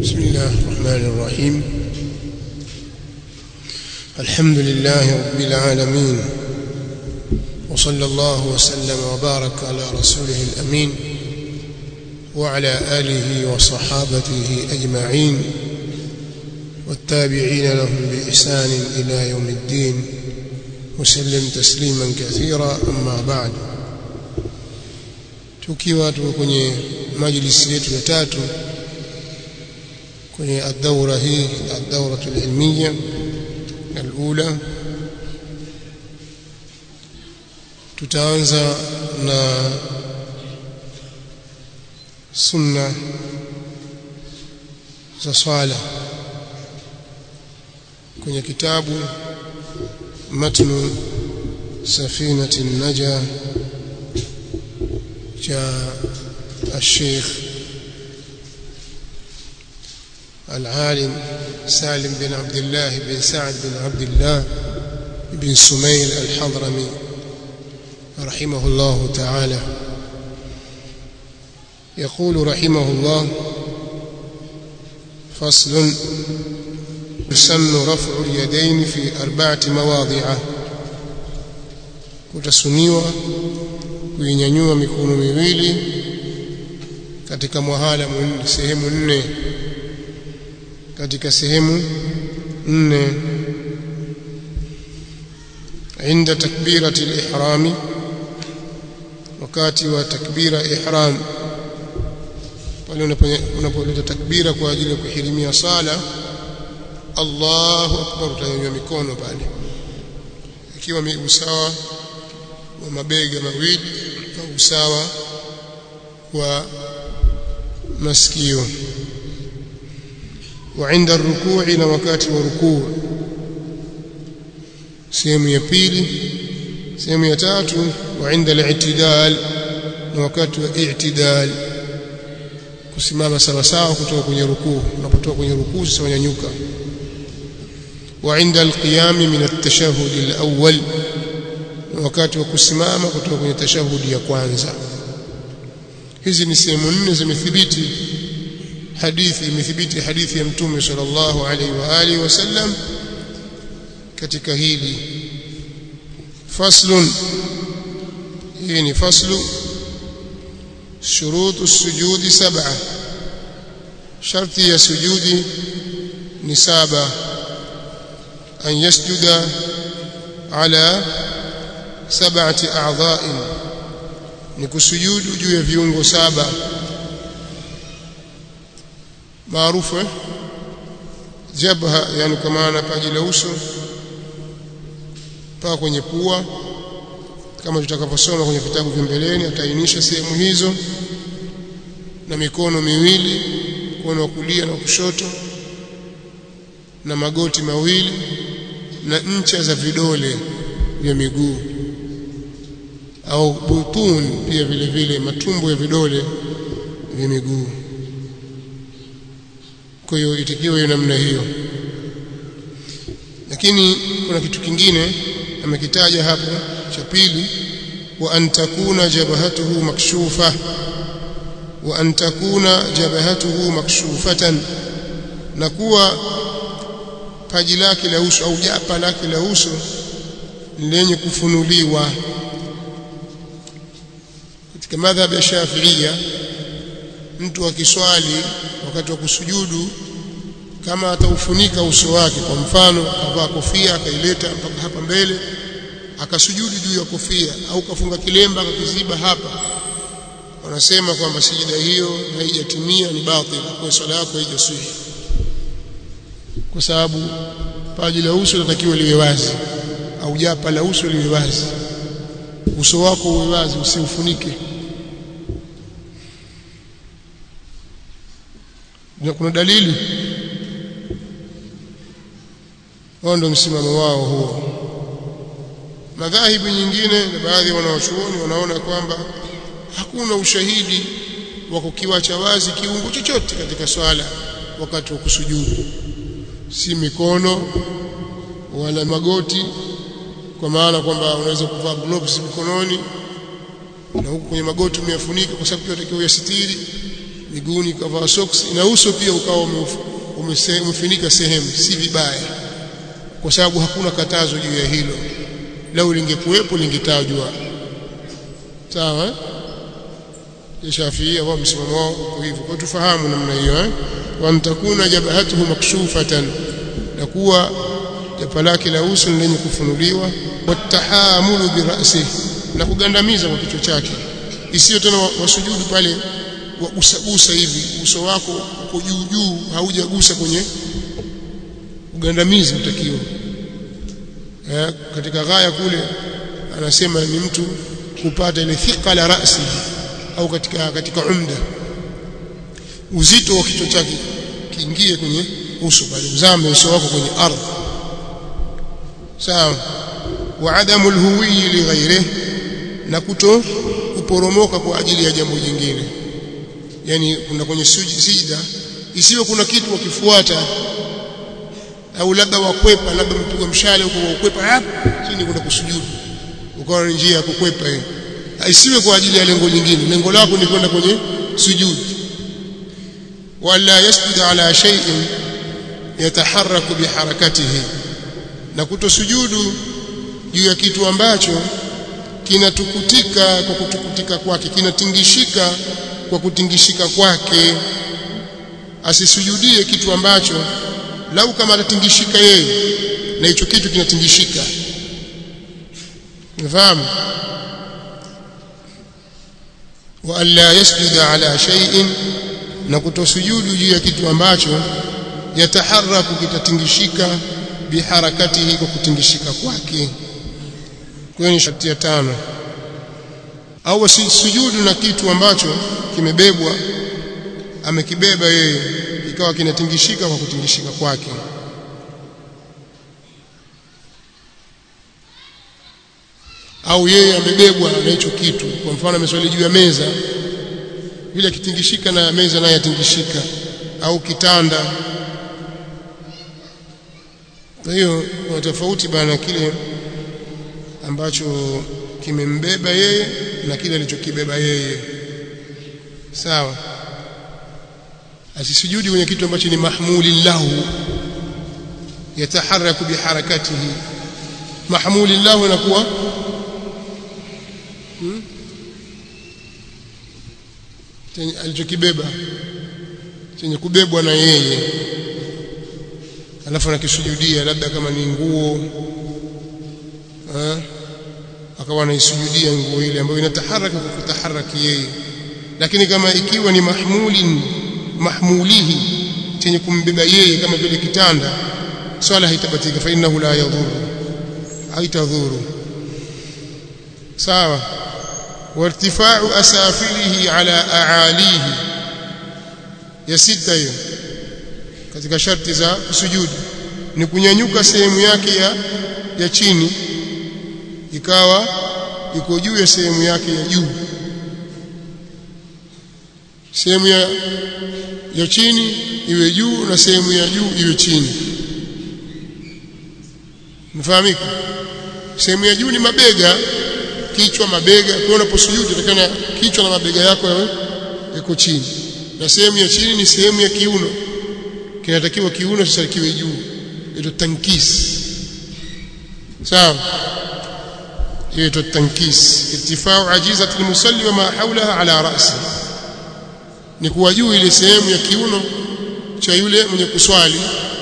بسم الله الرحمن الرحيم الحمد لله رب العالمين وصلى الله وسلم وبارك على رسوله الأمين وعلى آله وصحابته أجمعين والتابعين لهم بإحسان إلى يوم الدين وسلم تسليما كثيرا أما بعد tukiwa tuko kwenye majlisi yetu ya tatu kwenye ad-dawra hii ad-dawra al-ilmiya al-ula tutaanza na sunna za swala kwenye kitabu matnu safinati an-najah جاء الشيخ العالم سالم بن عبد الله بن سعد بن عبد الله بن سميل الحضرمي رحمه الله تعالى يقول رحمه الله فصل يسن رفع اليدين في أربعة مواضع kutasuniwa kuinyanyua mikono miwili katika mwahala sehemu nne katika sehemu nne عند تكبيرة الإحرام wakati wa takbira ihram pale unapoleta takbira kwa ajili ya kuhirimia sala Allahu akbar utanyanyua mikono pale ikiwa usawa wa mabega mawili au usawa wa masikio وعند الركوع na wakati wa rukuu sehemu ya pili sehemu ya tatu وعند الاعتدال na wakati wa i'tidal kusimama sawa sawa kutoka kwenye rukuu unapotoka kwenye rukuu sasa unyanyuka وعند القيام من التشهد الأول wakati wa kusimama kutoka kwenye tashahudi ya kwanza hizi ni sehemu nne zimethibiti hadithi imethibiti hadithi ya mtume sallallahu alaihi wa alihi wasallam katika hili faslun hii ni faslu shurutu sujudi sab'a sharti ya sujudi ni saba an yasjuda ala sab'ati a'dha'in ni kusujudu juu ya viungo saba maarufu jabha yani kwa maana paji la uso mpaka kwenye pua kama tutakaposoma kwenye vitabu vya mbeleni ataainisha sehemu hizo na mikono miwili mkono wa kulia na kushoto na magoti mawili na ncha za vidole vya miguu au butun pia vile vile matumbo ya vidole vya miguu kwa hiyo itakiwa hiyo namna hiyo lakini kuna kitu kingine amekitaja hapo cha pili wa an takuna jabhatuhu makshufa wa an takuna jabhatuhu makshufatan na kuwa paji lake la uso au japa lake la uso lenye kufunuliwa katika madhhab ya Shafi'ia mtu akiswali wakati wa kusujudu kama ataufunika uso wake kwa mfano akavaa kofia akaileta mpaka hapa mbele akasujudu juu ya kofia au kafunga kilemba akakiziba hapa wanasema kwamba sijida hiyo haijatimia ni batil kwa swala yako haijasihi kwa sababu paji la uso linatakiwa liwe wazi au japa la uso liwe wazi uso wako uwe wazi usiufunike kuna dalili wao ndio msimamo wao huo madhahibu nyingine na baadhi ya wanawachuoni wanaona kwamba hakuna ushahidi wa kukiwacha wazi kiungo chochote katika swala wakati wa kusujudu si mikono wala magoti kwa maana kwamba unaweza kuvaa gloves mikononi na huku kwenye magoti umeyafunika kwa sababu tunatakiwa uyasitiri miguuni kavaa socks na uso pia ukawa umefunika sehemu si vibaya kwa sababu hakuna katazo juu ya hilo lau lingekuwepo lingetajwa sawa Shafii wao msimamo wao uko hivyo kwa tufahamu namna hiyo eh wa mtakuna jabhatuhu makshufatan na kuwa japa lake la uso lenye kufunuliwa watahamulu birasihi na kugandamiza kwa kichwa chake isiyo tena wasujudu pale wagusagusa hivi uso wako uko juu juu haujagusa kwenye ugandamizi utakiwa eh, katika ghaya kule anasema ni mtu kupata ile thika la rasi au katika katika umda uzito wa kichwa chake kiingie kwenye uso pale uzame uso wako kwenye ardhi sawa wa adamu alhuwi li ghairihi na kuto kuporomoka kwa ajili ya jambo jingine yani kuna kwenye sijida isiwe kuna kitu wakifuata au labda wakwepa labda mpigwa mshale huko wakwepa hapo chini kuna kusujudu ukawa ni njia ya kukwepa hiyo isiwe kwa ajili ya lengo lingine lengo lako ni kwenda kwenye sujud wala yasjud ala shay'in yataharraku biharakatihi na kutosujudu juu ya kitu ambacho kinatukutika kwa kutukutika kwake kinatingishika kwa kutingishika kwake asisujudie kitu ambacho lau kama atatingishika yeye na hicho kitu kinatingishika unafahamu wa alla yasjuda ala shay'in na kutosujudu juu ya kitu ambacho yataharraku kitatingishika biharakatihi kwa kutingishika kwake kwenye sharti ya tano au sujudu na kitu ambacho kimebebwa amekibeba yeye ikawa kinatingishika kwa kutingishika kwake au yeye amebebwa na hicho kitu kwa mfano ameswali juu ya meza vile kitingishika na meza naye atingishika au kitanda kwa hiyo kuna tofauti bana kile ambacho kimembeba yeye na kile alichokibeba yeye sawa asisujudi kwenye kitu ambacho ni mahmuli lahu yataharaku biharakatihi mahmuli lahu inakuwa hmm? alichokibeba chenye kubebwa na yeye alafu anakisujudia labda kama ni nguo akawa anaisujudia nguo ile ambayo inataharaka kwa kutaharaki yeye lakini kama ikiwa ni mahmulin mahmulihi chenye kumbeba yeye kama vile kitanda swala haitabatika fa innahu la yadhuru haitadhuru sawa wartifa'u asafilihi ala aalihi ya sita hiyo katika sharti za kusujudu ni kunyanyuka sehemu yake ya ya chini ikawa iko juu ya sehemu yake ya juu sehemu ya ya chini iwe juu na sehemu ya juu iwe chini mfahamika sehemu ya juu ni mabega kichwa mabega kwa unaposujudu utakana kichwa na mabega yako yawe yako chini na sehemu ya chini ni sehemu ya kiuno kinatakiwa kiuno sasa kiwe juu ito tankis sawa hiyo ito tankis irtifau ajizat almusalli wa ma hawlaha ala ra'si ni kuwa juu ile sehemu ya kiuno cha yule mwenye kuswali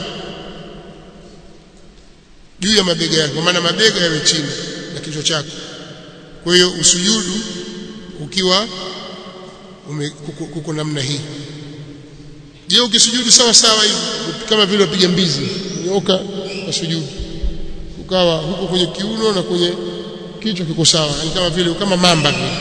juu ya mabega yake kwa maana mabega yawe chini na kichwa chako kwa hiyo usujudu ukiwa kuko namna hii je ukisujudu sawa sawa hivi kama vile wapiga mbizi nyoka na sujudu ukawa huko kwenye kiuno na kwenye kichwa kiko sawa yani kama vile kama mamba vile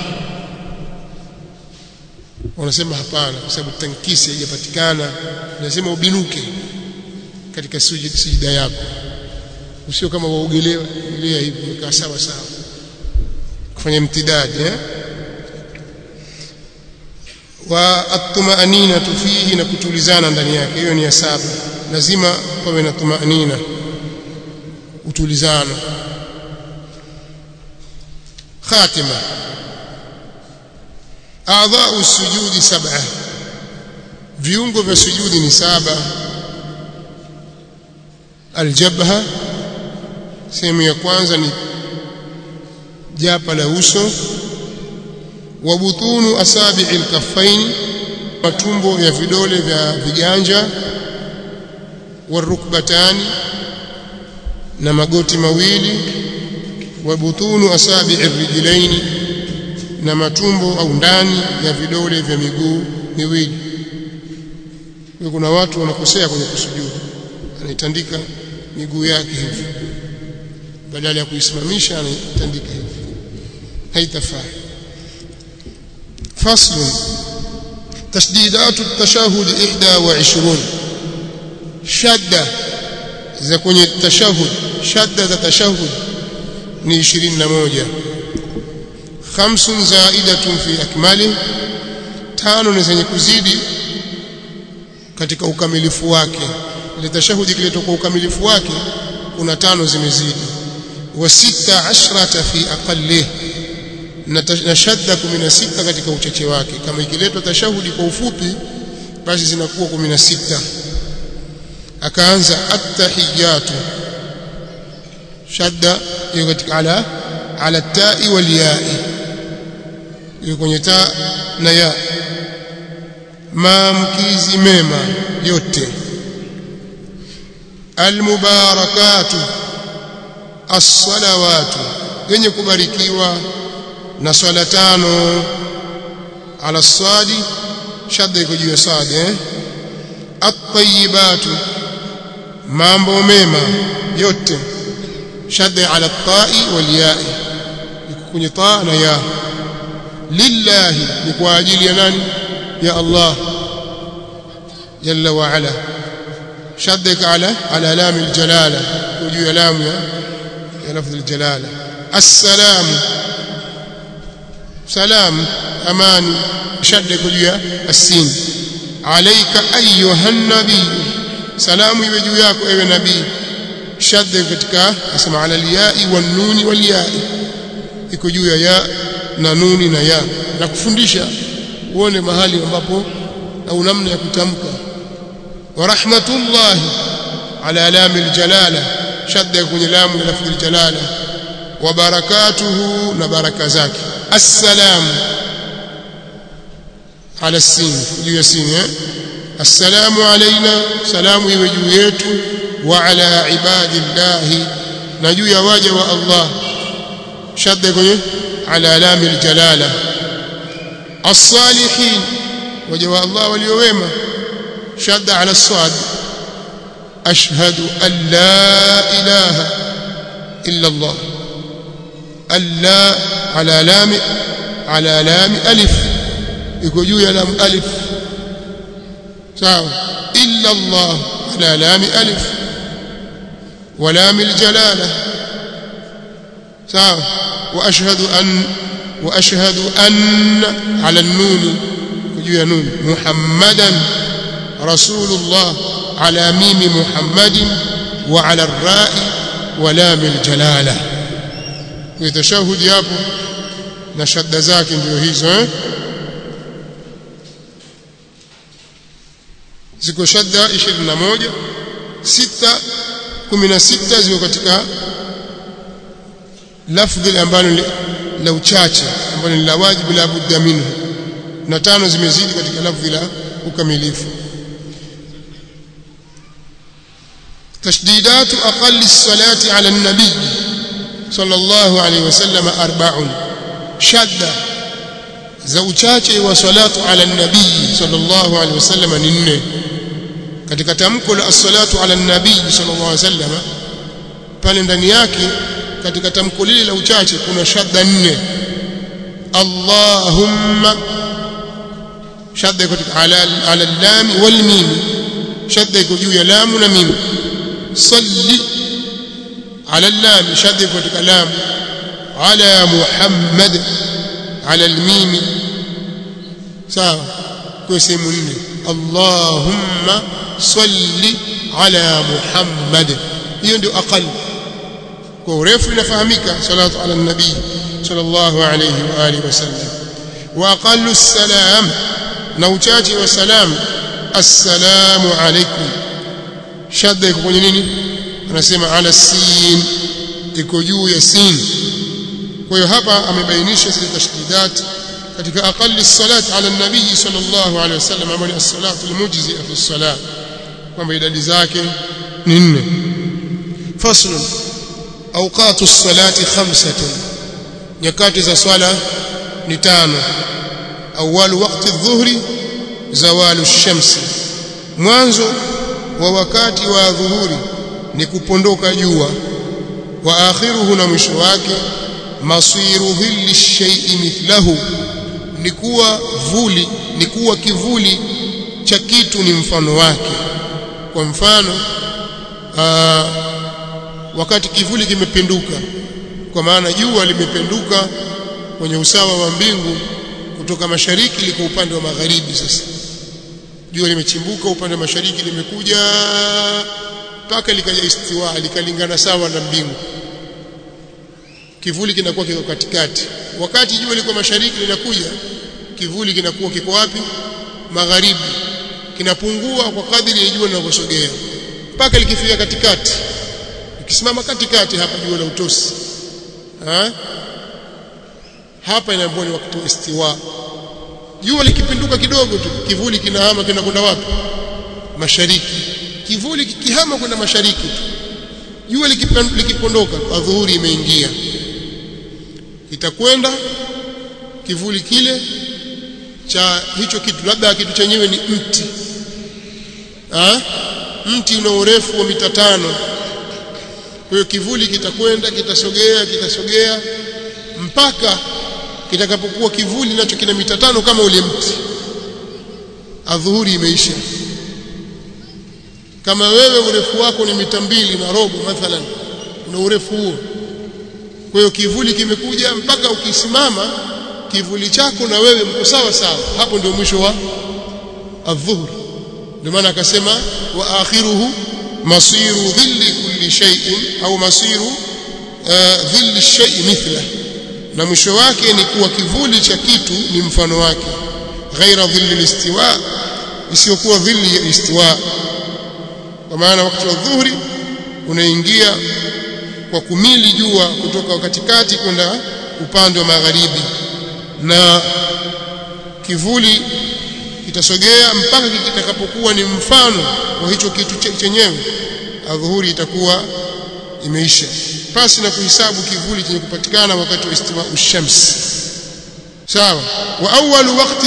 wanasema hapana kwa sababu tankisi haijapatikana lazima ubinuke katika sujida yako usio kama waogelewa ogelea hivi ukaa sawa sawa kufanya mtidadi eh wa atmaanina fihi na kutulizana ndani yake hiyo ni ya saba lazima pawe na tumaanina utulizano khatima a'dha'u sujudi sab'a viungo vya sujudi ni saba aljabha sehemu ya kwanza ni japa la uso wa butunu asabi'i alkaffain matumbo ya vidole vya viganja warukbatani na magoti mawili wa butunu asabi'i rijlaini na matumbo au ndani ya vidole vya miguu miwili kuna watu wanakosea kwenye kusujudu anaitandika miguu yake hivi badala ya kuisimamisha anaitandika hivi haitafaa فصل تشديدات التشهد 21 شده za kwenye tashahud shadda za tashahud ni 21 khamsun zaidatun fi akmali tano ni zenye kuzidi katika ukamilifu wake ile tashahudi kiletwa kwa ukamilifu wake kuna tano zimezidi wa sita ashrata fi aqallih na shadda 16 katika uchache wake kama ikiletwa tashahudi kwa ufupi basi zinakuwa 16 akaanza at-tahiyatu shadda hiyo katika ala ala ta'i wal ya'i hiyo kwenye ta na ya maamkizi mema yote almubarakatu as-salawatu yenye kubarikiwa na swala tano ala swadi shadda iko juu ya swadi eh at-tayyibatu mambo mema yote shadda ala at-ta'i wal ya'i iko kwenye ta na ya lillahi ni kwa ajili ya nani ya Allah jalla wa ala شدك على على لام الجلاله وجو لام يا لفظ الجلاله السلام سلام امان شدك وجو السين عليك ايها النبي سلام iwe juu yako ewe nabii shadda katika asema ala aliyai wan nuni wal yai iko juu ya ya na nuni na ya na kufundisha uone mahali ambapo au namna ya kutamka ورحمة الله على لام الجلالة شد يكون لام لفظ الجلالة وبركاته نبرك ذاك السلام على السين جوا السين السلام علينا سلام يوجويت وعلى عباد الله نجو يواجه الله شد يكون على لام الجلالة الصالحين وجه الله واليوم شد على الصاد أشهد أن لا إله إلا الله ألا على لام على لام ألف يقول يا لام ألف ساو إلا الله على لام ألف ولام الجلالة ساو وأشهد أن وأشهد أن على النون يقول يا نون محمدا رسول الله على ميم محمد وعلى الراء ولام الجلاله يتشهد yapo na shadda zake ndio hizo eh ziko shadda 21 sita 16 ziko katika lafdhi ambalo la uchache ambalo ni la wajibu la budda minhu na tano zimezidi katika lafdhi la ukamilifu تشديدات أقل الصلاة على النبي صلى الله عليه وسلم أربع شدة زوجاته وصلاة على النبي صلى الله عليه وسلم ننه katika tamko la as-salatu ala nabii sallallahu alaihi wasallam pale ndani yake katika tamko lile la uchache kuna shadda nne Allahumma shadda katika ala ala lam wal mim shadda iko juu ya lamu na mim صل على اللام شدد katika lam على محمد على الميم sawa kwa sehemu nne Allahumma salli ala Muhammad hiyo ndio aqal kwa urefu inafahamika salatu ala nabii sallallahu alayhi wa alihi wasallam wa aqallu salam na uchache wa salam assalamu alaikum shadda iko kwenye nini anasema ala sin iko juu ya sin kwa hiyo hapa amebainisha zile tashdidat katika aqalli salat ala nabii sallallahu alaihi wasallam ambayo ni as-salatu al-mujzi'a fi as-salat kwamba idadi zake ni nne fasl awqatu as-salati khamsatun nyakati za swala ni tano awwalu waqti adh-dhuhri zawalu ash-shamsi mwanzo wa wakati wa dhuhuri ni kupondoka jua wa akhiruhu na mwisho wake masiru dhilli shay'i mithlahu ni kuwa vuli ni kuwa kivuli cha kitu ni mfano wake kwa mfano aa, wakati kivuli kimepinduka kwa maana jua limependuka kwenye usawa wa mbingu kutoka mashariki liko upande wa magharibi sasa jua limechimbuka upande wa mashariki limekuja mpaka likaja istiwa likalingana sawa na mbingu kivuli kinakuwa kiko katikati wakati jua liko mashariki linakuja kivuli kinakuwa kiko wapi magharibi kinapungua kwa kadiri ya jua linavyosogea mpaka likifika katikati ikisimama katikati hapa jua la utosi ha? hapa inaambiwa ni wakati wa istiwa jua likipinduka kidogo tu kivuli kinahama kinakwenda wapi mashariki kivuli kikihama kwenda mashariki tu jua likipondoka adhuhuri imeingia itakwenda kivuli kile cha hicho kitu labda kitu chenyewe ni mti ha? mti una urefu wa mita tano kwa hiyo kivuli kitakwenda kitasogea kitasogea mpaka kitakapokuwa kivuli nacho kina mita tano kama ule mti adhuhuri imeisha kama wewe urefu wako ni mita mbili na robo mathalan una urefu huo kwa hiyo kivuli kimekuja mpaka ukisimama kivuli chako na wewe mko sawa sawa hapo ndio mwisho wa adhuhur ndio maana akasema wa akhiruhu masiru dhilli kulli shay'in au masiru uh, dhilli shay'i mithla na mwisho wake ni kuwa kivuli cha kitu ni mfano wake ghaira dhilli listiwa isiyokuwa dhilli ya istiwa kwa maana wakati wa dhuhuri unaingia kwa kumili jua kutoka katikati kwenda upande wa magharibi na kivuli kitasogea mpaka kitakapokuwa ni mfano wa hicho kitu chenyewe adhuhuri itakuwa imeisha pasi na kuhesabu kivuli chenye kupatikana wakati wa istiwa ushams sawa wa awwalu waqti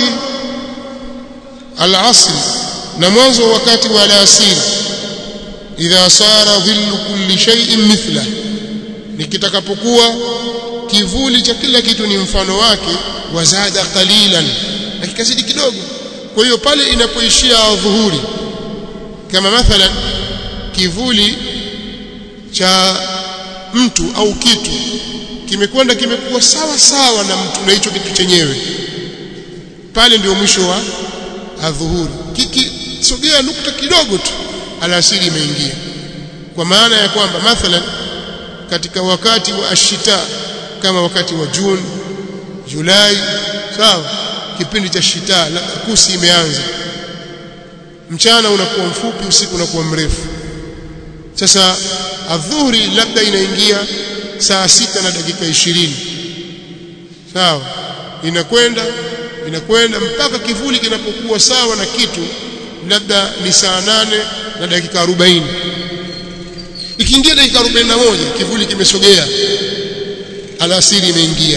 al-asr na mwanzo wakati wa alasiri idha sara dhillu kulli shay'in mithla nikitakapokuwa kivuli cha kila kitu ni mfano wake wazada qalilan na kikazidi kidogo kwa hiyo pale inapoishia dhuhuri kama mathalan kivuli cha mtu au kitu kimekwenda kimekuwa sawa sawa na mtu na hicho kitu chenyewe pale ndio mwisho wa adhuhuri kikisogea nukta kidogo tu alasiri imeingia kwa maana ya kwamba mathalan katika wakati wa ashita kama wakati wa Juni Julai sawa kipindi cha shita kusi imeanza mchana unakuwa mfupi usiku unakuwa mrefu sasa adhuhuri labda inaingia saa sita na dakika ishirini sawa inakwenda inakwenda mpaka kivuli kinapokuwa sawa na kitu labda ni saa nane na dakika arobaini ikiingia dakika arobaini na moja kivuli kimesogea alasiri imeingia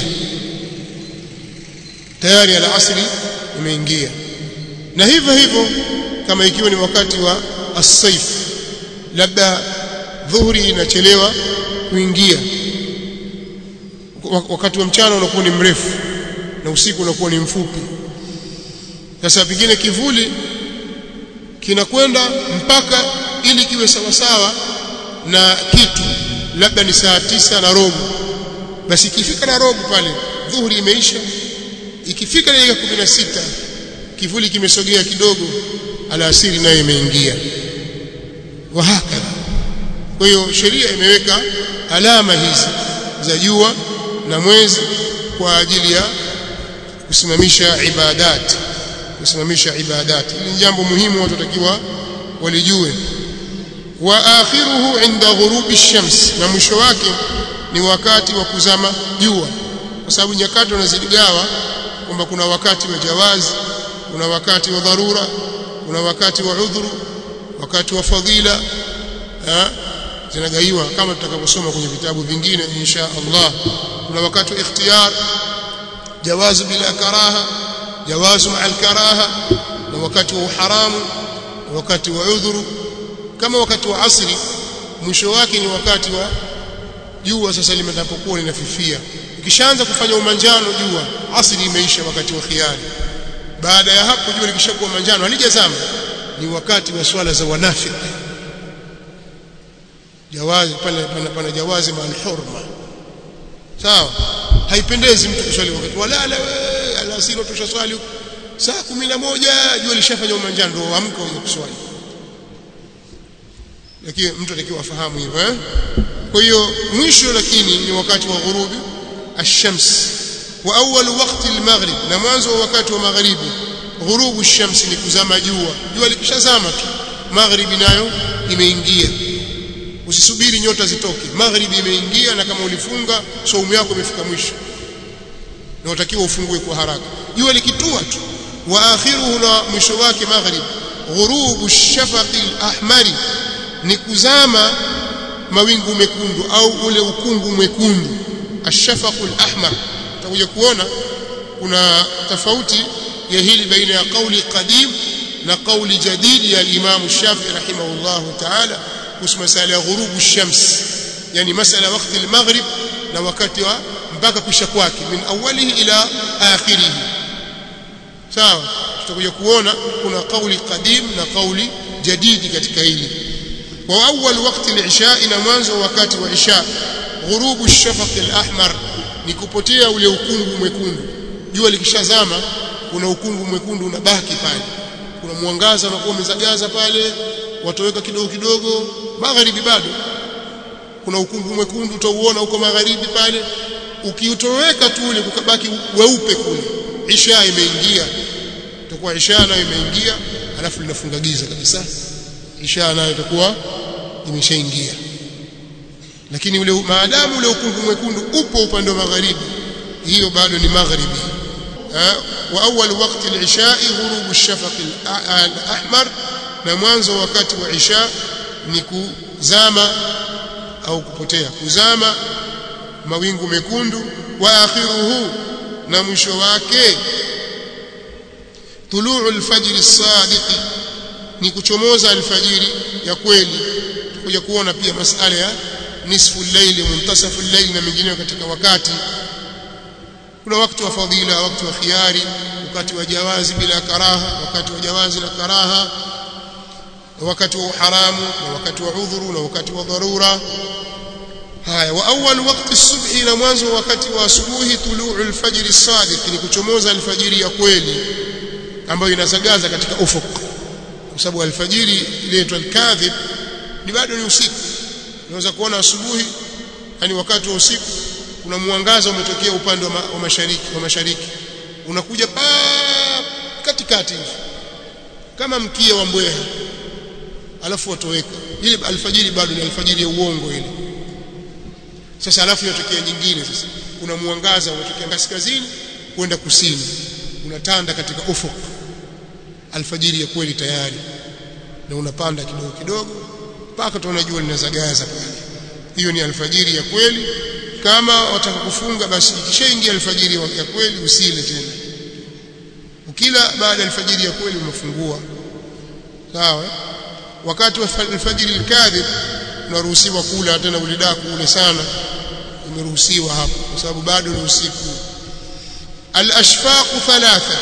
tayari alasiri imeingia na hivyo hivyo kama ikiwa ni wakati wa as-saif labda dhuhuri inachelewa kuingia wakati wa mchana unakuwa ni mrefu na usiku unakuwa ni mfupi sasa pengine kivuli kinakwenda mpaka ili kiwe sawa sawa na kitu labda ni saa tisa na robo basi ikifika na robo pale dhuhuri imeisha ikifika dakika kumi na sita kivuli kimesogea kidogo alasiri nayo imeingia wahakadha kwa hiyo sheria imeweka alama hizi za jua na mwezi kwa ajili ya kusimamisha ibadat kusimamisha ibadati hili ni jambo muhimu watu watakiwa walijue wa akhiruhu inda ghurubi shams na mwisho wake ni wakati wa kuzama jua kwa sababu nyakati wanazigawa kwamba kuna wakati wa jawazi kuna wakati wa dharura kuna wakati wa udhuru wakati wa fadhila zinagaiwa kama tutakavyosoma kwenye vitabu vingine insha Allah kuna wakati wa ikhtiyar jawazu bila karaha jawazu ma'al karaha na wakati wa uharamu na wakati wa udhuru kama wakati wa asri mwisho wake ni wakati wa jua sasa limetapokuwa linafifia ikishaanza kufanya umanjano jua asri imeisha wakati wa khiari baada ya hapo jua likishakuwa manjano halijazama ni wakati wa swala za wanafiki jawazi pale pana, pana jawazi mal hurma sawa haipendezi mtu kuswali wakati walala wewe alasiri tushaswali saa 11 jua lishafanya umanjano ndio amka uje kuswali lakini mtu atakiwa afahamu hivyo eh kwa hiyo mwisho lakini ni wakati wa ghurubi ash-shams wa awwal waqti al-maghrib na mwanzo wa wakati wa magharibi ghurubu ash-shams ni kuzama jua jua likishazama tu magharibi nayo imeingia usisubiri nyota zitoke magharibi imeingia na kama ulifunga saumu yako imefika mwisho na utakiwa ufungue kwa haraka jua likitua tu wa akhiruhu na mwisho wake maghrib ghurubu ash-shafaqi al-ahmari ni kuzama mawingu mekundu au ule ukungu mwekundu ashafaqul ahmar utakuja kuona kuna tofauti ya hili baina ya kauli qadim na kauli jadid ya Imam Shafi'i rahimahullah ta'ala kuhusu masala ya ghurubu shams yani masala wakati al-maghrib na wakati wa mpaka kisha kwake min awalihi ila akhirih sawa tutakuja kuona kuna kauli qadim na kauli jadidi katika hili وأول وقت العشاء na mwanzo wakati wa isha ghurubu ash-shafaq al-ahmar ni kupotea ule ukungu mwekundu jua likishazama kuna ukungu mwekundu unabaki pale kuna mwangaza unakuwa umezagaza pale watoweka kidogo kidogo magharibi bado kuna ukungu mwekundu utauona huko magharibi pale ukiutoweka tu ule kukabaki weupe kule isha imeingia itakuwa isha nayo imeingia alafu linafunga giza kabisa isha nayo itakuwa imeshaingia lakini ule maadamu ule ukungu mwekundu upo upande wa magharibi hiyo bado ni magharibi wa awwal waqti al-isha ghurubu ash-shafaq al-ahmar na mwanzo wakati wa isha ni kuzama au kupotea kuzama mawingu mekundu wa akhiruhu na mwisho wake tuluu al-fajr as-sadiq ni kuchomoza alfajiri ya kweli tutakuja kuona pia masala ya nisfu al-layli muntasafu al-layli na mengine katika wakati kuna wakati wa fadhila wakati wa khiari wakati wa jawazi bila karaha wakati wa jawazi na karaha wakati wa haramu na wakati wa udhuru na wakati wa dharura haya wa awwal waqti as-subhi na mwanzo wakati wa asubuhi tuluu al-fajr as-sadiq ni kuchomoza alfajiri ya kweli ambayo inazagaza katika ufuq kwa sababu alfajiri inaitwa al-kadhib ni bado ni usiku unaweza kuona asubuhi yani wakati wa usiku kuna mwangaza umetokea upande wa, ma, wa mashariki wa mashariki unakuja pa katikati hivi kama mkia wa mbweha alafu watoweka ile alfajiri bado ni alfajiri ya uongo ile sasa alafu yatokea nyingine sasa kuna mwangaza unatokea kaskazini kwenda kusini unatanda katika ufuk alfajiri ya kweli tayari na unapanda kidogo kidogo mpaka tuona jua linazagaza pale hiyo ni alfajiri ya kweli kama wataka kufunga basi ikishaingia alfajiri ya kweli usile tena ukila baada ya alfajiri ya kweli umefungua sawa wakati wa alfajiri alkadhib unaruhusiwa kula tena ulidaku ule sana umeruhusiwa hapo kwa sababu bado ni usiku al-ashfaq thalatha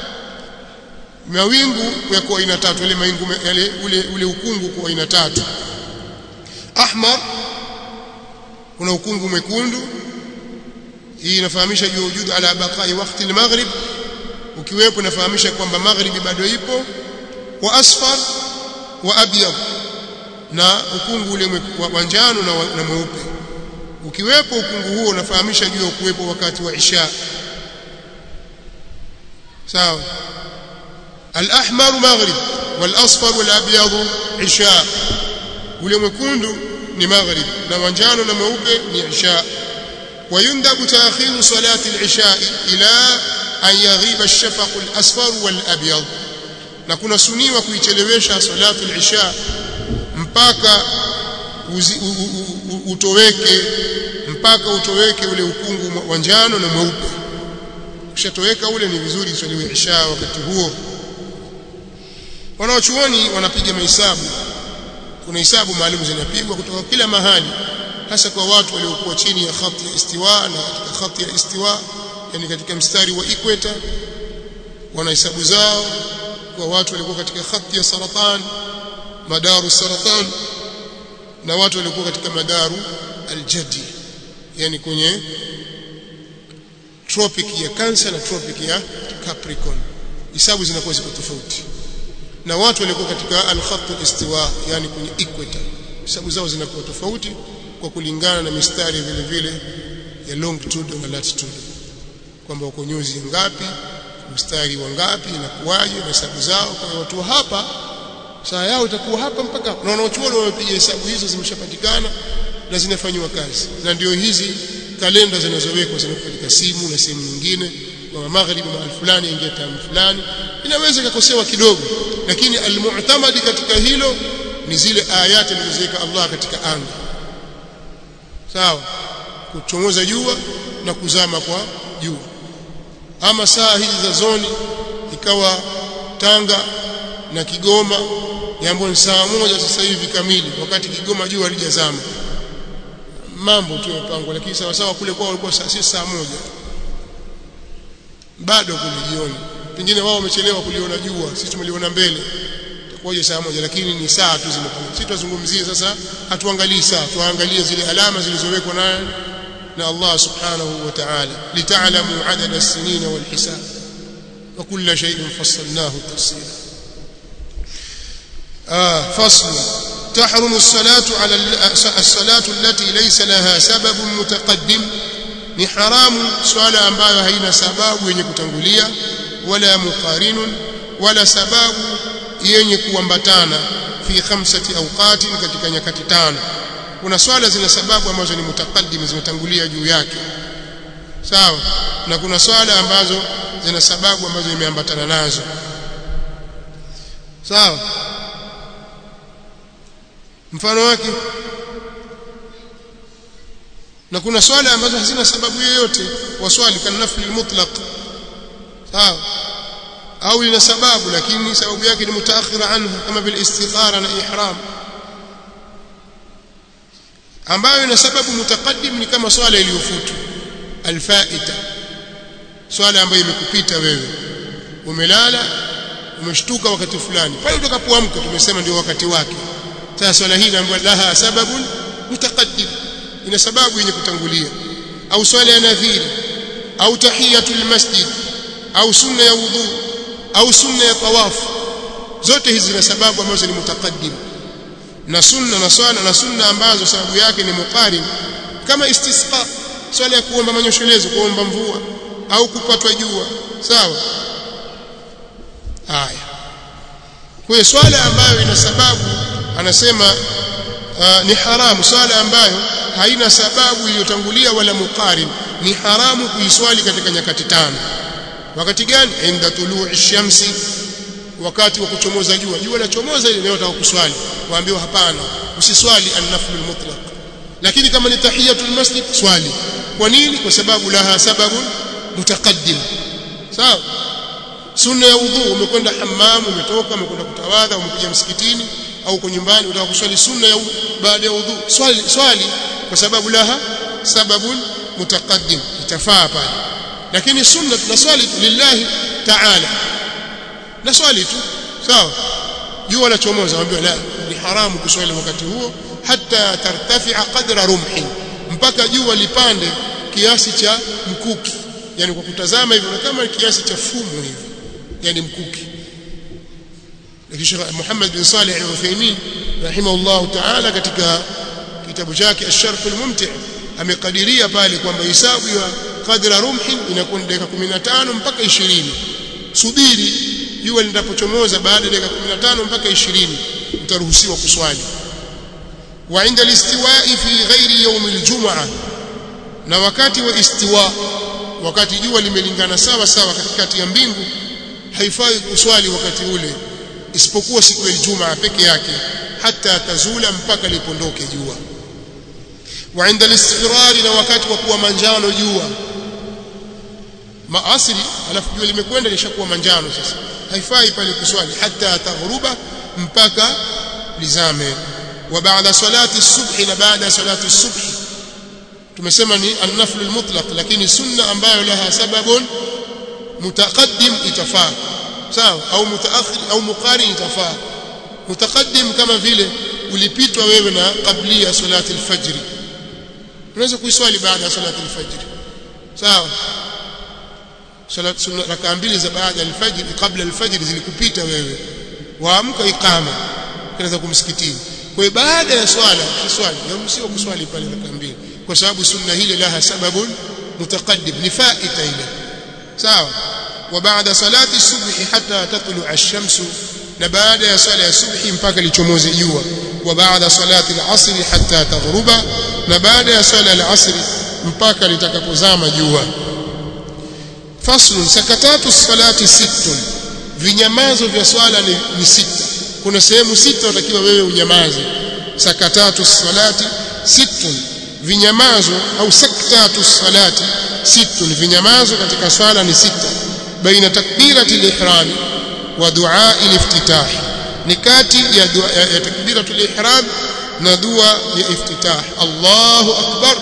mawingu yako aina tatu ile mawingu yale ule ule ukungu kwa aina tatu ahmar kuna ukungu mwekundu hii inafahamisha juu wujud ala baqai wakati al-maghrib ukiwepo inafahamisha kwamba maghribi bado ipo wa asfar wa abyad na ukungu ule wa njano na, na mweupe ukiwepo ukungu huo unafahamisha juu ya kuwepo wakati wa isha sawa al-ahmar maghrib wal-asfar wal-abyad isha ule mwekundu ni maghrib na manjano na mweupe ni isha ويندب تأخير صلاة العشاء إلى أن يغيب الشفق الأصفر والأبيض na kuna suniwa kuichelewesha salatu al-isha mpaka uzi, u, u, u, utoweke mpaka utoweke ule ukungu wa njano na mweupe ukishatoweka ule ni vizuri iswaliwe isha wakati huo wanaochuoni wanapiga mahesabu kuna hisabu maalum zinapigwa kutoka kila mahali hasa kwa watu waliokuwa chini ya khati ya istiwa na katika khati ya istiwa yani katika mstari wa equator wana hisabu zao kwa watu walikuwa katika khati ya saratan madaru saratan na watu walikuwa katika madaru aljadi yani kwenye tropic ya Cancer na tropic ya Capricorn hisabu zinakuwa ziko tofauti na watu walikuwa katika al-khatt al-istiwa yani kwenye equator hisabu zao zinakuwa tofauti kwa kulingana na mistari vile vile ya longitude na latitude kwamba wako nyuzi ngapi mstari wa ngapi na kuwaje na hesabu zao kwa watu hapa saa yao itakuwa hapa mpaka na wanaochuoni wamepiga hesabu hizo zimeshapatikana na zinafanywa kazi na ndio hizi kalenda zinazowekwa zinakuwa katika simu na sehemu nyingine kwa magharibi mahali fulani ingia tamu fulani inaweza ikakosewa kidogo lakini almu'tamadi katika hilo ni zile ayati alizoweka Allah katika anga sawa kuchomoza jua na kuzama kwa jua ama saa hizi za zoni ikawa Tanga na Kigoma jambo ni saa moja sasa hivi kamili wakati Kigoma jua halijazama mambo tu yamepangwa lakini sawa sawa kule kwao walikuwa saa si saa moja bado kule jioni pengine wao wamechelewa kuliona jua sisi tumeliona mbele itakuwaje saa moja lakini ni saa tu zimepangwa sisi tuzungumzie sasa hatuangalii saa tuangalie zile alama zilizowekwa na na Allah subhanahu wa ta'ala lita'lamu adada as-sinina wal hisab wa kulla shay'in fassalnahu tafsila آه فصل تحرم الصلاة على الصلاة التي ليس لها سبب متقدم ni haramu swala ambayo haina sababu yenye kutangulia wala muqarinun wala sababu yenye kuambatana fi khamsati awqatin katika nyakati tano kuna swala zina sababu ambazo ni mutakaddim zimetangulia juu yake sawa na kuna swala ambazo zina sababu ambazo imeambatana nazo sawa mfano wake na kuna swala ambazo hazina sababu yoyote waswali kana nafli mutlaq sawa au ina sababu lakini sababu yake ni mutaakhira anhu kama bil istikhara na ihram ambayo ina sababu mutaqaddim ni kama swala iliyofutwa alfaita swala ambayo imekupita wewe umelala umeshtuka wakati fulani pale utakapoamka tumesema ndio wakati wake sasa swala hii inaambiwa laha sababun mutaqaddim ina sababu yenye kutangulia au swala ya nadhiri au tahiyatul masjid au sunna ya wudhu au sunna ya tawaf zote hizi zina sababu ambazo ni mutaqaddim na sunna na swala na sunna ambazo sababu yake ni muqarin kama istisqa swala ya kuomba manyosholezo kuomba mvua au kupatwa jua sawa haya kwa swala ambayo ina sababu anasema uh, ni haramu swala ambayo haina sababu iliyotangulia wala muqarin ni haramu kuiswali katika nyakati tano wakati gani inda tuluu shamsi wakati wa kuchomoza jua jua lachomoza ile leo kuswali waambiwa hapana usiswali an-nafl mutlaq lakini kama ni tahiyatul masjid swali kwa nini kwa sababu laha sababun mutaqaddim sawa sunna ya udhu umekwenda hammam umetoka umekwenda kutawadha umekuja msikitini au uko nyumbani unataka kuswali sunna ya baada ya udhu swali swali kwa sababu laha sababun mutaqaddim itafaa pale lakini sunna tunaswali lillahi ta'ala na swali tu sawa jua la chomoza waambiwa la ni haramu kuswali wakati huo hata tartafi'a qadra rumhi mpaka jua lipande kiasi cha mkuki yani kwa kutazama hivyo kama kiasi cha fumu hivi yani mkuki lakini Sheikh Muhammad bin Salih al-Uthaymeen rahimahullah ta'ala katika kitabu chake Ash-Sharh al-Mumti' amekadiria pale kwamba hisabu ya qadra rumhi inakuwa dakika 15 mpaka 20 subiri jua linapochomoza baada ya dakika 15 mpaka 20 utaruhusiwa kuswali wa inda listiwa'i fi ghairi yawm aljum'a na wakati wa istiwa wakati jua limelingana sawa sawa katikati ya mbingu haifai kuswali wakati ule isipokuwa siku ya Ijumaa peke yake hata tazula mpaka lipondoke jua wa inda listirari na wakati wa kuwa manjano jua maasri alafu jua limekwenda lishakuwa manjano sasa haifai pale kuswali hata taghruba mpaka lizame wa baada salati subhi na baada salati subhi tumesema ni an-nafl al-mutlaq lakini sunna ambayo laha sababun mutaqaddim itafaa sawa au mutaakhir au muqarin itafaa mutaqaddim kama vile ulipitwa wewe na qablia salati al-fajr unaweza kuiswali baada ya salati al-fajr sawa salat sunna rakaa mbili za baada ya al-fajr kabla al-fajr zilikupita wewe waamka iqama unaweza kumsikitini kwa baada ya swala kiswali yaruhusiwa kuswali pale rakaa mbili kwa sababu sunna hile laha sababun mutaqaddim ni faita ile sawa wa baada salati subhi hatta tatlu ash-shamsu na baada ya sala ya subhi mpaka lichomoze jua wa baada salati al-asr hatta taghruba na baada ya sala al-asr mpaka litakapozama jua fasl sakatatu salati sittun vinyamazo vya swala ni, ni sita kuna sehemu sita unatakiwa wewe unyamaze sakatatu salati sittun vinyamazo au saktatu salati sittun vinyamazo katika swala ni sita baina takbirati al-ihram wa du'a al-iftitah ni kati ya dua ya takbiratu al-ihram na dua ya iftitah Allahu akbar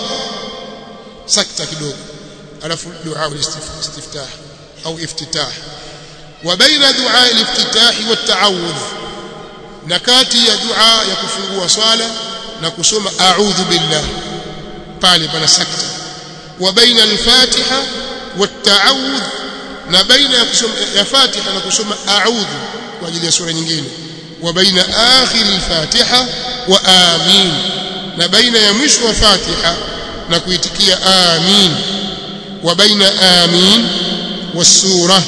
sakta kidogo alafu dua al-istiftah au iftitah wa baina dua al-iftitah wa at-ta'awudh na kati ya dua ya kufungua swala na kusoma a'udhu billah pale pana sakta wa baina al-fatiha wat-ta'awudh na baina ya kusoma ya fatiha na kusoma a'udhu kwa ajili ya sura nyingine wa baina akhir al-fatiha wa amin na baina ya mwisho wa fatiha na kuitikia amin wa baina amin was-sura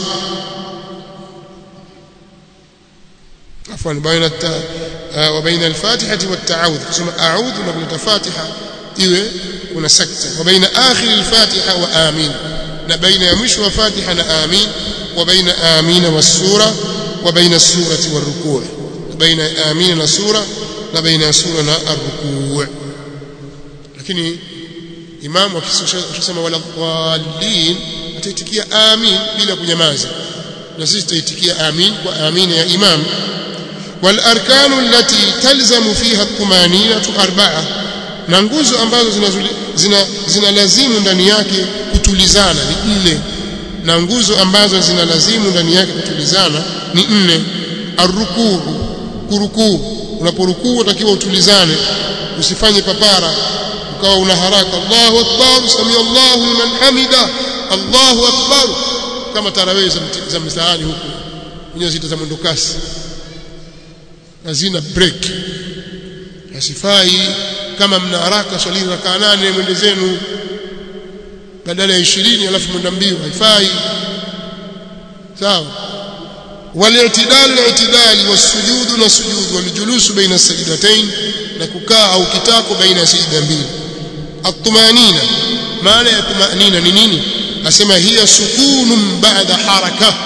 عفوا بين الت... وبين الفاتحة والتعوذ ثم أعوذ نقول فاتحة إيه kuna sakta wa baina akhir al-fatiha wa amin na baina ya mwisho wa fatiha na amin wa baina amina was-sura wa baina as-surati war-ruku' baina amina na sura na baina sura na ar-ruku' lakini imam akisema wala dhallin ataitikia amin bila kunyamaza na sisi tutaitikia amin kwa amina ya imam والاركان التي تلزم فيها الطمانينه اربعه na nguzo ambazo zina zinalazimu ndani yake kutulizana ni nne na nguzo ambazo zinalazimu ndani yake kutulizana ni nne arrukuu kurukuu unaporukuu utakiwa utulizane usifanye papara ukawa una haraka Allahu akbar sami Allahu liman hamida Allahu akbar kama tarawih za mtaani huku wenyewe zita za mwendo kasi hazina break hasifai kama mna haraka swalini rakaa nane mwende zenu badala ya 20 alafu mwenda mbio haifai sawa والاعتدال الاعتدال والسجود والسجود والجلوس بين السجدتين na kukaa au kitako baina ya sijda mbili الطمانينه maana ya tumanina ni nini asema hiya sukunun ba'da haraka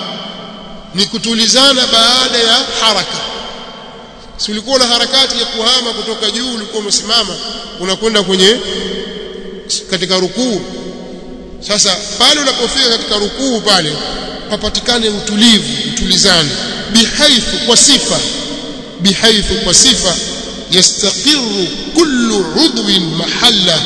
ni kutulizana baada ya haraka si ulikuwa na harakati ya kuhama kutoka juu ulikuwa umesimama unakwenda kwenye katika rukuu sasa pale unapofika katika rukuu pale papatikane utulivu utulizane bihaithu kwa sifa bihaithu kwa sifa yastaqiru kullu udwin mahalla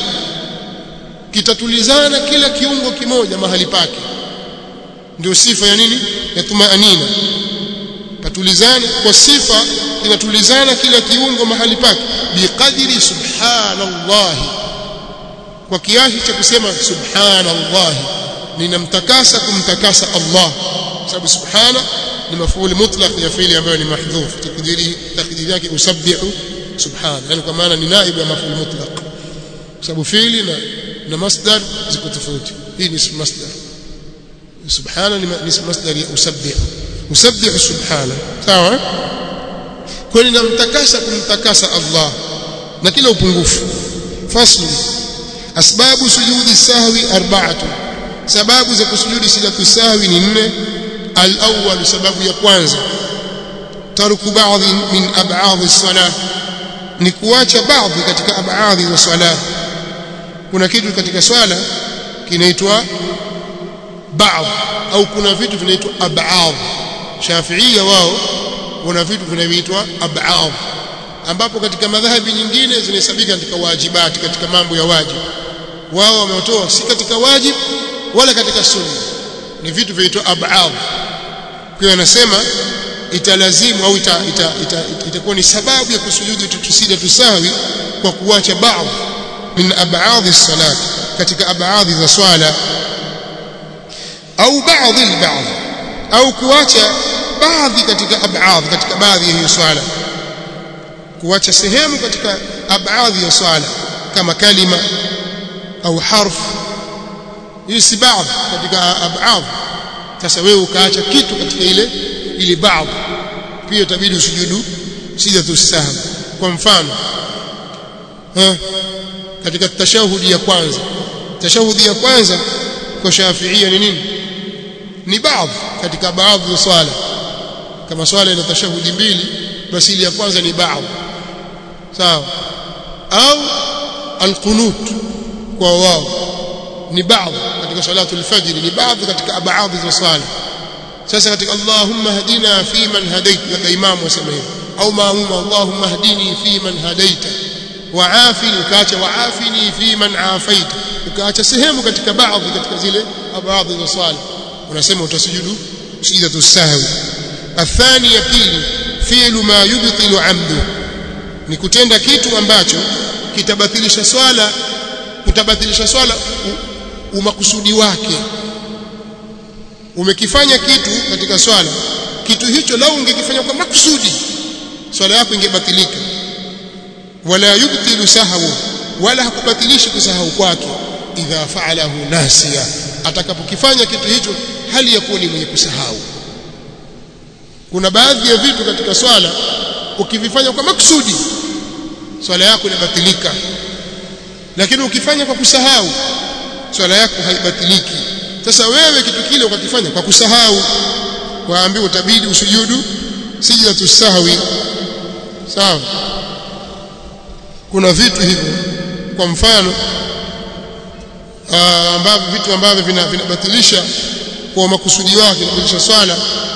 kitatulizana kila kiungo kimoja mahali pake ndio sifa ya nini ya tumaanina patulizane kwa sifa kinatulizana kila kiungo mahali pake biqadri subhanallah kwa kiasi cha kusema subhanallah ninamtakasa kumtakasa Allah sababu subhana ni mafuli mutlaq ya fiili ambayo ni mahdhuf takdiri takdiri yake usabbihu subhana yani kwa maana ni naibu ya mafuli mutlaq sababu fiili na na masdar ziko tofauti hii ni masdar subhana ni masdar ya usabbihu usabbihu subhana sawa kwa ninamtakasa kumtakasa Allah na kila upungufu faslu asbabu sujudi sahwi arba'atu sababu za kusujudi sijatu sahwi ni nne al-awwal sababu ya kwanza tarku baadhi min ab'adhi as-salah ni kuacha baadhi katika ab'adhi za swala kuna kitu katika swala kinaitwa baadhi au kuna vitu vinaitwa ab'adh shafiia wao wana vitu vinavyoitwa ab'adh ambapo katika madhahabi nyingine zinahesabika katika wajibati katika mambo ya wajibu wao wametoa si katika wajib wala katika sunna ni vitu vinaitwa ab'adh kwa anasema italazimu au itakuwa ita, ita, ita, ita ni sababu ya kusujudu tusija tusawi kwa kuacha baadhi min ab'adhi salat katika ab'adhi za swala au baadhi al au kuacha baadhi katika ab'adhi katika baadhi ya hiyo swala kuacha sehemu katika ab'adhi ya swala kama kalima au harf hii si baadhi katika ab'adhi sasa wewe ukaacha kitu katika ile ile baadhi pia itabidi usujudu sijatu sahwi kwa mfano ha katika tashahudi ya kwanza tashahudi ya kwanza kwa shafiia ni nini ni baadhi katika baadhi ya swala kama swala ina tashahudi mbili basi ile ya kwanza ni baadhi sawa au alqunut kwa wao ni baadhi katika salatu alfajr ni baadhi katika baadhi za swala sasa katika Allahumma hadina fi man hadait na imamu wasema hivyo au maamuma Allahumma hadini fi man hadaita waafini ukaacha waafini fi man afaita ukaacha sehemu katika baadhi katika zile baadhi za swala unasema utasujudu sijidatu sahwi athani ya pili fi'lu ma yubtilu amdu ni kutenda kitu ambacho kitabatilisha swala kutabatilisha swala umakusudi wake umekifanya kitu katika swala kitu hicho lau ungekifanya kwa makusudi swala yako ingebatilika wala yubtilu sahwu wala hakubatilishi kusahau kwake idha fa'alahu nasiya atakapokifanya kitu hicho hali ya kuwa ni mwenye kusahau kuna baadhi ya vitu katika swala ukivifanya kwa makusudi swala yako inabatilika lakini ukifanya kwa kusahau swala yako haibatiliki sasa wewe kitu kile ukakifanya kwa kusahau waambiwa utabidi usujudu sijidatu sahwi sawa kuna vitu hivyo kwa mfano ambavyo vitu ambavyo vinabatilisha kwa makusudi wake kubadilisha swala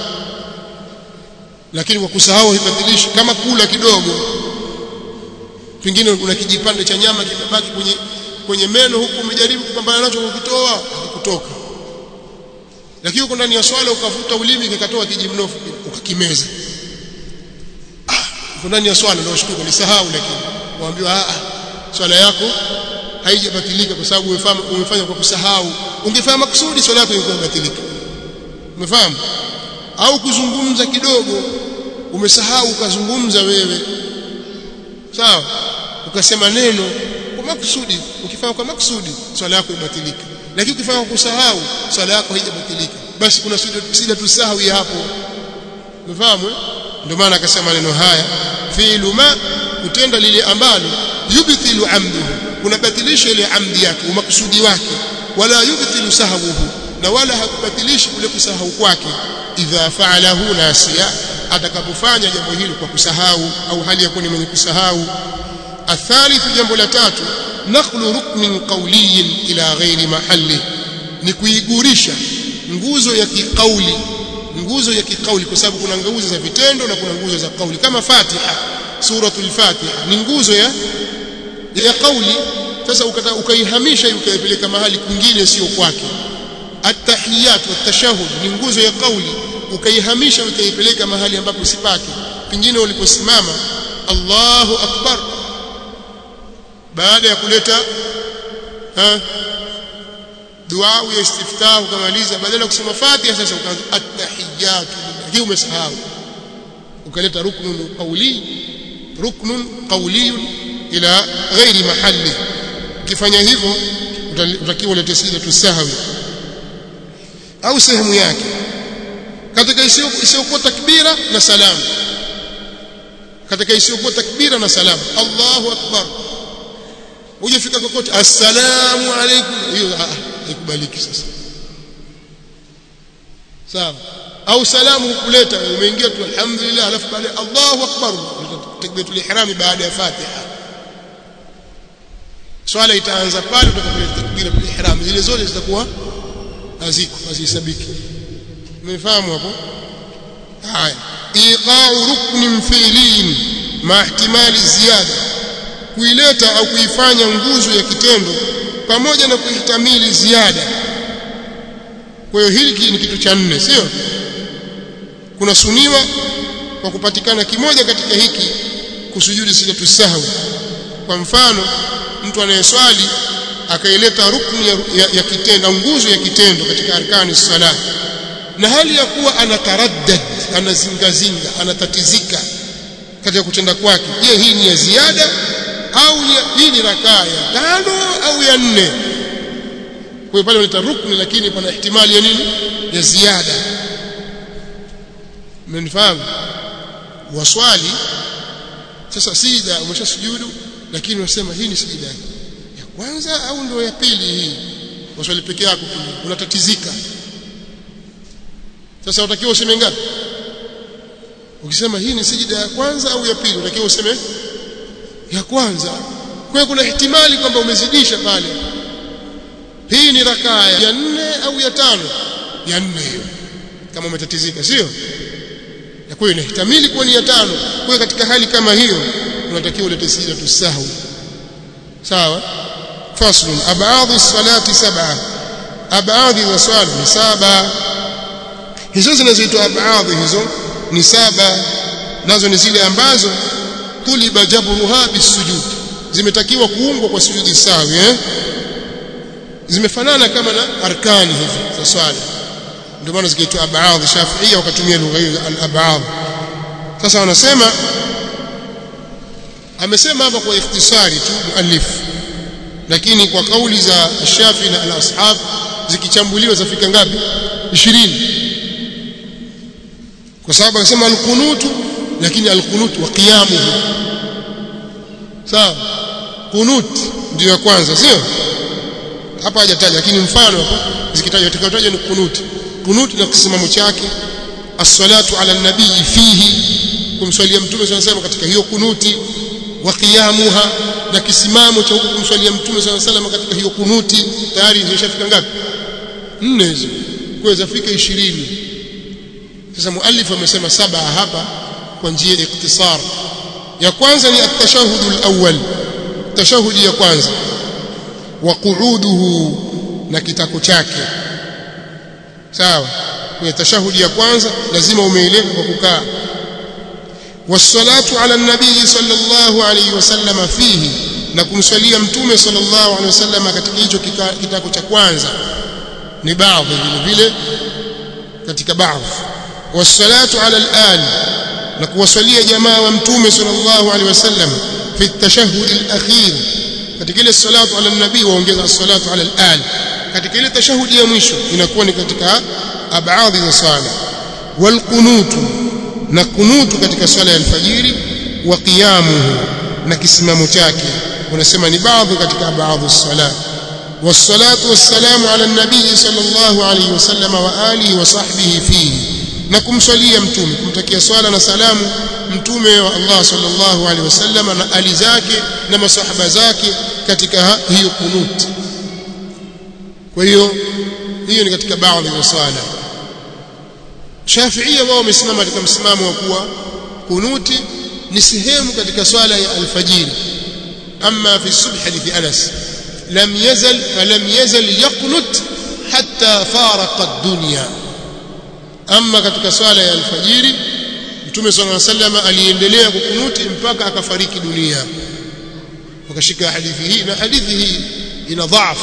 lakini kwa kusahau haibadilishi kama kula kidogo pengine una kijipande cha nyama kimebaki kwenye kwenye meno huku umejaribu kupambana nacho kukitoa hakikutoka lakini uko ndani ya swala ukavuta ulimi kikatoa kijimnofu ukakimeza ah uko ndani ya swala ndio shtuka nisahau lakini waambiwa ah swala yako haijabatilika kwa sababu umefanya umefanya kwa kusahau ungefanya makusudi swala yako ingekuwa imebatilika umefahamu au kuzungumza kidogo umesahau ukazungumza wewe sawa ukasema neno kwa makusudi ukifanya kwa makusudi swala yako ibatilika lakini ukifanya kwa kusahau swala yako haijabatilika basi kuna sida tusahwi hapo umefahamu ndio maana akasema neno haya fi'lu ma kutenda lile ambalo yubtilu amduhu unabatilisha ile amdi yake umakusudi wake wala yubtilu sahwuhu na wala hakubatilishi kule kusahau kwake idha fa'alahu nasiya atakapofanya jambo hili kwa kusahau au hali ya kuwa ni mwenye kusahau athalithu jambo la tatu naqlu ruknin qawliyin ila ghairi mahalli ni kuigurisha nguzo ya kikauli nguzo ya kikauli kwa sababu kuna nguzo za vitendo na kuna nguzo za kauli kama Fatiha suratul Fatiha ni nguzo ya ya kauli sasa ukaihamisha ukaipeleka mahali kwingine sio kwake at-tahiyat wat-tashahhud ni nguzo ya kauli ukaihamisha ukaipeleka mahali ambapo si pake pengine uliposimama Allahu akbar baada ya kuleta ha dua ya istiftah ukamaliza badala ya kusema Fatiha sasa ukaanza at-tahiyat hii umesahau ukaleta ruknun qawli ruknun qawli ila ghairi mahalli ukifanya hivyo utakiwa ulete sida tusahwi au sehemu yake katika isiyokuwa takbira na salamu katika isiyokuwa takbira na salamu Allahu akbar hujafika kokote assalamu alaykum hiyo haikubaliki sasa sawa au salamu hukuleta umeingia tu alhamdulillah alafu baada Allahu akbar takbiratul ihram baada ya Fatiha swala itaanza pale utakapoileta takbiratul ihram zile zote zitakuwa haziko hazihesabiki umefahamu hapo haya iqa'u ruknin fi'lin ma ihtimali ziyada kuileta au kuifanya nguzo ya kitendo pamoja na kuihtamili ziada kwa hiyo hili ni kitu cha nne sio kuna suniwa kwa kupatikana kimoja katika hiki kusujudi sijatu sahwi kwa mfano mtu anayeswali akaileta rukni ya, ya, ya kitendo nguzo ya kitendo katika arkani sala na hali ya kuwa anataraddad anazingazinga anatatizika katika kutenda kwake je hii ni ya ziada au ya, hii ni rakaa ya tano au ya nne kwa hiyo pale unaleta rukni lakini pana ihtimali ya nini ya ziada mmenifahamu waswali sasa sijida umeshasujudu lakini unasema hii ni sijida ya kwanza au ndio ya pili hii waswali peke yako unatatizika sasa utakiwa useme ngapi ukisema hii ni sijida ya kwanza au ya pili utakiwa useme ya kwanza kwa hiyo kuna ihtimali kwamba umezidisha pale hii ni rakaa ya nne au ya tano ya nne hiyo kama umetatizika sio na kwa hiyo inahtamili kuwa ni ya tano kwa hiyo katika hali kama hiyo unatakiwa ulete sijda tusahwi sawa faslun abadhi salati sab'a abadhi za swala ni saba hizo zinazoitwa abadhi hizo ni saba nazo ni zile ambazo tuliba jabruha bisujud zimetakiwa kuungwa kwa sujudi sawi eh zimefanana kama na arkani hivi za swala ndio maana zikiitwa abadhi shafiia wakatumia lugha hiyo al-abadh sasa wanasema amesema hapa kwa ikhtisari tu muallif lakini kwa kauli za Shafi na al-ashab zikichambuliwa zafika ngapi 20 kwa sababu akasema al-qunutu lakini al-qunut wa qiyamuhu sawa qunut ndio ya kwanza sio hapa hajataja lakini mfano hapo zikitajwa tutakayotaja ni qunut qunut na kisimamo chake as-salatu ala nabii fihi kumswalia mtume sana katika hiyo kunuti wa qiyamuha na kisimamo cha huko kumswalia mtume sana salama katika hiyo kunuti tayari zimeshafika ngapi nne hizo kwa zafika 20 sasa muallif amesema saba hapa kwa njia ya iktisar ya kwanza ni at-tashahhud al-awwal tashahudi ya kwanza wa qu'uduhu na kitako chake sawa kwenye tashahudi ya kwanza lazima umeeleka kwa kukaa والصلاه على النبي صلى الله عليه وسلم فيه na kumswalia mtume sallallahu alaihi wasallam katika hicho kitako cha kwanza ni baadhi vile vile katika baadhi wassalatu ala al na kuwasalia jamaa wa mtume sallallahu alaihi wasallam fi at-tashahhud al-akhir katika ile salatu ala nabii waongeza salatu ala al katika ile tashahudi ya mwisho inakuwa ni katika abadhi za sala wal qunutu na kunutu katika swala ya alfajiri wa qiyamuhu na kisimamo chake unasema ni baadhi katika baadhi sala والصلاه والسلام على النبي صلى الله عليه وسلم واله وصحبه فيه na kumswalia mtume kumtakia swala na salamu mtume wa Allah sallallahu alaihi wasallam na ali zake na masahaba zake katika hiyo kunut kwa hiyo hiyo ni katika baadhi ya swala Shafi'ia wao wamesimama katika msimamo wa kuwa kunuti ni sehemu katika swala ya alfajiri amma fi subh hadithi Anas lam yazal falam yazal yaqnut hatta faraqa ad-dunya amma katika swala ya alfajiri Mtume صلى الله عليه وسلم aliendelea kukunuti mpaka akafariki dunia wakashika hadithi hii na hadithi hii ina dhaaf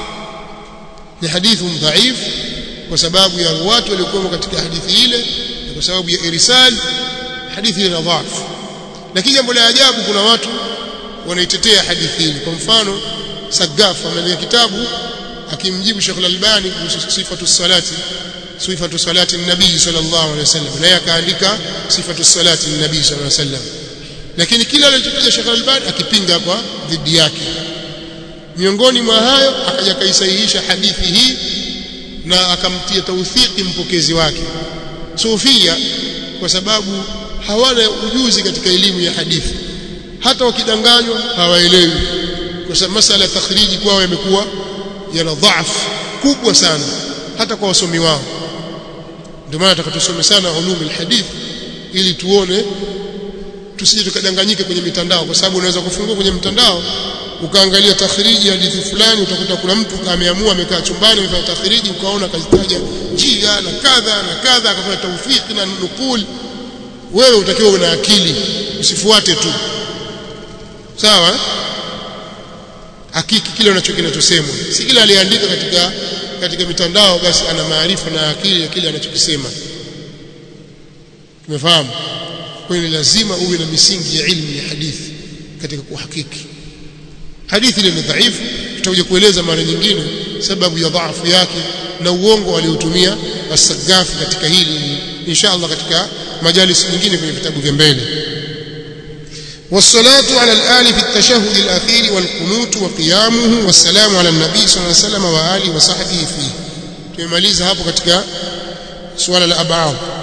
ni hadithi dhaif kwa sababu ya watu waliokuwa katika hadithi ile na kwa sababu ya irsal hadithi ina dhaaf lakini jambo la ajabu kuna watu wanaitetea hadithi hii kwa mfano Sagaf ameandika kitabu akimjibu Sheikh Al-Albani kuhusu sifatu salati sifatu salati nabii sallallahu alaihi wasallam naye akaandika sifatu salati nabii sallallahu alaihi wasallam lakini kila alichotaja Sheikh Al-Albani akipinga kwa dhidi yake miongoni mwa hayo akaja kaisahihisha hadithi hii na akamtia tauthiki mpokezi wake sufia kwa sababu hawana ujuzi katika elimu ya hadithi hata wakidanganywa hawaelewi kwa sababu masala ya takhriji kwao yamekuwa yana dhaifu kubwa sana hata kwa wasomi wao ndio maana tutakatusome sana ulumi alhadith ili tuone tusije tukadanganyike kwenye mitandao kwa sababu unaweza kufungua kwenye mtandao ukaangalia takhriji hadithi fulani utakuta kuna mtu ameamua amekaa chumbani amefanya takhriji ukaona kazitaja njia na kadha na kadha akafanya tawfiki na nukul wewe utakiwa una akili usifuate tu sawa hakiki kile unachokinachosema si kile aliandika katika katika mitandao basi ana maarifa na akili ya kile anachokisema tumefahamu kwa hiyo lazima uwe na misingi ya ilmu ya hadithi katika kuhakiki hadithi ile ni dhaifu tutakuja kueleza mara nyingine sababu ya dhaifu yake na uongo aliotumia as-Sagafi katika hili insha Allah katika majalis nyingine kwenye vitabu vya mbele والصلاة على الآل في التشهد الأخير والقنوت وقيامه والسلام على النبي صلى الله عليه وسلم وآله وصحبه فيه tumemaliza hapo katika suala la ab'ad